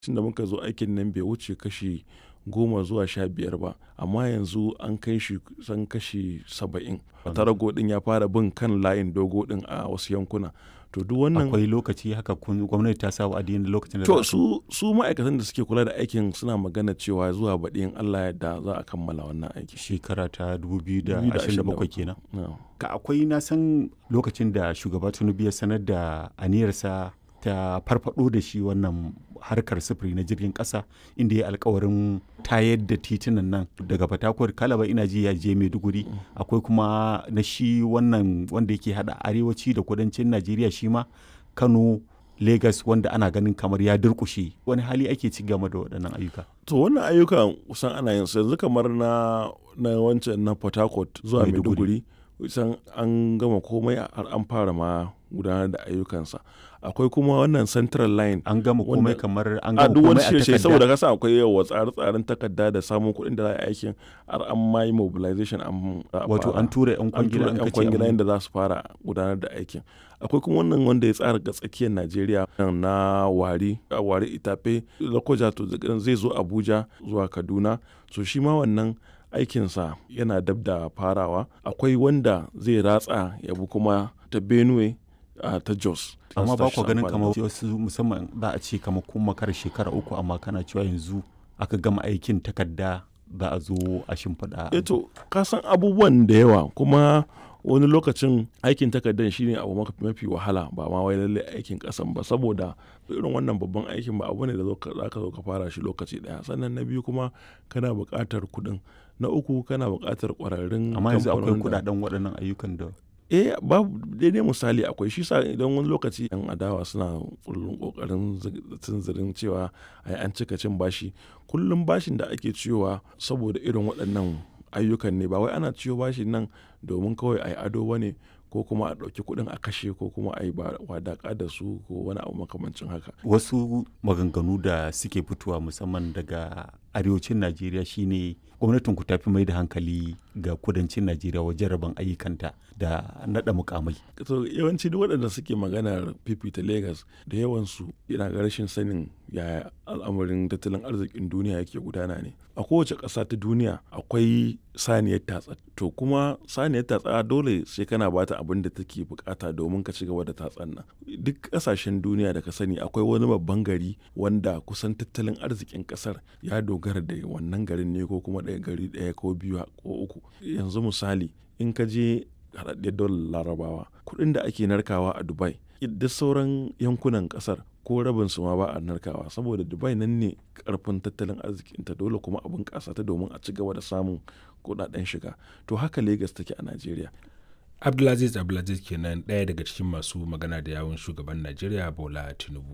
tun da muka zo aikin nan bai wuce kashi goma zuwa sha biyar ba amma yanzu an kai shi san kashi saba'in tarago din ya fara bin kan layin dogo din a wasu yankuna to duk wannan akwai lokaci haka kun gwamnati ta sa wa'adi lokacin da to su su ma'aikatan da suke kula da aikin suna magana cewa zuwa baɗi in Allah yadda za a kammala wannan aiki shekara ta 2027 kenan No. ka akwai na san lokacin da shugaba tinubu ya sanar da aniyarsa ta farfado da shi wannan harkar sufuri na jirgin kasa inda ya alkawarin tayar da titunan nan daga fatakwar kalaba ina ji ya je maiduguri akwai kuma na shi wannan wanda yake hada arewaci da kudancin najeriya shi ma kano Legas wanda ana ganin kamar ya durkushe wani hali ake ci game da waɗannan ayyuka to wannan ayyukan kusan ana yin su yanzu kamar na na wancan na port harcourt zuwa Maiduguri. maiduguri kusan an gama komai har an fara ma gudanar da ayyukansa akwai kuma wannan central line an gama komai Wanda- kamar an a gama duk wani komai a shirye takarda saboda kasa akwai yawa tsare-tsaren takarda da samun kuɗin da za a yi aikin har an ma yi mobilization an za a wato fara. an tura yan an kwangila tura an yan kace kwangila an- yadda za su fara gudanar da aikin akwai kuma wannan wanda ya tsara ga tsakiyar najeriya na wari a wari itafe lokoja to zai zo abuja zuwa kaduna so shi ma wannan aikinsa yana dab da farawa akwai wanda zai ratsa ya bi kuma ta benue a ta jos amma ba ku Su ganin amfani kamar da- wasu musamman za a ce kamar kun makar shekara uku amma kana cewa yanzu aka gama aikin takarda za a zo a shimfiɗa eto ka san abubuwan da yawa kuma wani lokacin aikin takardar shine abu maka- mafi wahala ba ma wai lalle aikin kasan ba saboda irin wannan babban aikin ba abu ne da zo ka- za ka zo ka fara shi lokaci daya sannan na biyu kuma kana buƙatar kuɗin na uku kana buƙatar ƙwararrun amma yanzu akwai kamfanonin da- kudaden waɗannan ayyukan da eh babu daidai misali akwai shi sa idan wani lokaci yan adawa suna kullum kokarin tunzirin cewa ai an cika cin bashi kullum bashin da ake ciyowa saboda irin waɗannan ayyukan ne ba wai ana ciyo bashin nan domin kawai ai ado bane ko kuma a ɗauki kuɗin a kashe ko kuma a yi wadaƙa da su ko wani abu makamancin haka wasu maganganu da suke fitowa musamman daga arewacin najeriya shine gwamnatin ku tafi mai da hankali ga kudancin najeriya wajen rabon ayyukanta da naɗa mukamai to yawanci duk waɗanda suke maganar fifita Legas da yawansu yana ga rashin sanin yaya al'amarin tattalin arzikin duniya yake gudana ne a kowace ƙasa ta duniya akwai saniyar tatsa to kuma saniyar tatsa dole sai kana bata abin da take bukata domin ka ci gaba da tatsan nan duk ƙasashen duniya da ka sani akwai wani babban gari wanda kusan tattalin arzikin ƙasar ya dogara da wannan garin ne ko kuma ɗaya gari ɗaya ko biyu ko uku yanzu misali in ka je haɗaɗɗiyar dolar larabawa kuɗin da ake narkawa a dubai duk sauran yankunan ƙasar ko rabin su ma ba a narkawa saboda dubai nan ne karfin tattalin arzikinta dole kuma abin ƙasa ta domin a ci gaba da samun kuɗaɗen shiga to haka lagos take a najeriya abdulaziz abdulaziz kenan ɗaya daga cikin masu magana da yawun shugaban najeriya bola tinubu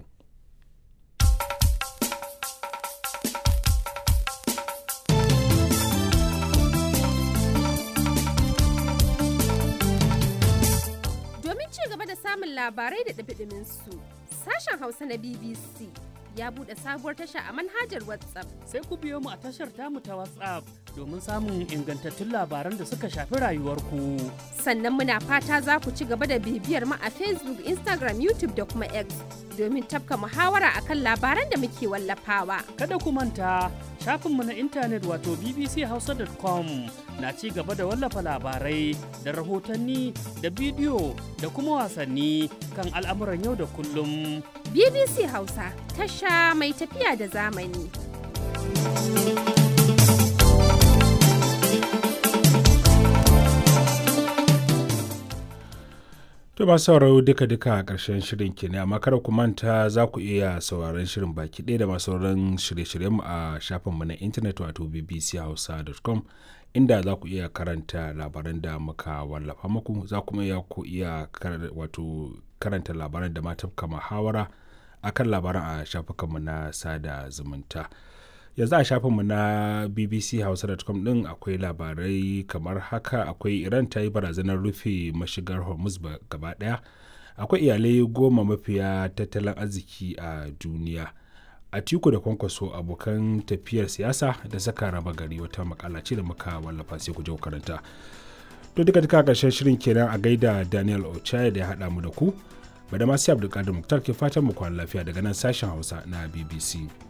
Domin ci gaba da samun labarai da ɗumi su sashen Hausa na BBC ya buɗe sabuwar tasha a manhajar WhatsApp. sai ku biyo mu a tashar tamu ta WhatsApp domin samun ingantattun labaran da suka shafi rayuwarku. Sannan muna fata za ku ci gaba da bibiyar mu a Facebook, Instagram, YouTube da kuma X domin tafka muhawara akan labaran da muke wallafawa. Kada ku manta shafinmu na intanet wato bbchausa.com na ci gaba da wallafa labarai da rahotanni da bidiyo da kuma wasanni kan al'amuran yau da kullum. BBC Hausa, tasha mai tafiya da zamani. To masu sauraro duka-duka a ƙarshen shirin ke ne amma kada ku manta za ku iya sauraron shirin baki ɗaya da masu sauran shirye-shiryenmu a shafinmu na intanet wato bbchausa.com inda za ku iya karanta labaran da muka wallafa muku za kuma iya ku iya kar- wato karanta labaran da ma tafka muhawara akan labaran a shafukanmu na sada zumunta. yanzu a shafinmu na bbchausa.com din akwai labarai kamar haka akwai iran ta yi barazanar rufe mashigar hormuz ba- gaba daya akwai iyalai goma mafiya tattalin arziki a duniya a tiku da kwankwaso abokan tafiyar siyasa da saka raba gari wata makala ce da muka wallafa sai ku je ku karanta to duka duka karshen shirin kenan a gaida daniel ochaya da ya haɗa mu da ku bada masu abdulkadir muktar ke fatan mu kwana lafiya daga nan sashen hausa na bbc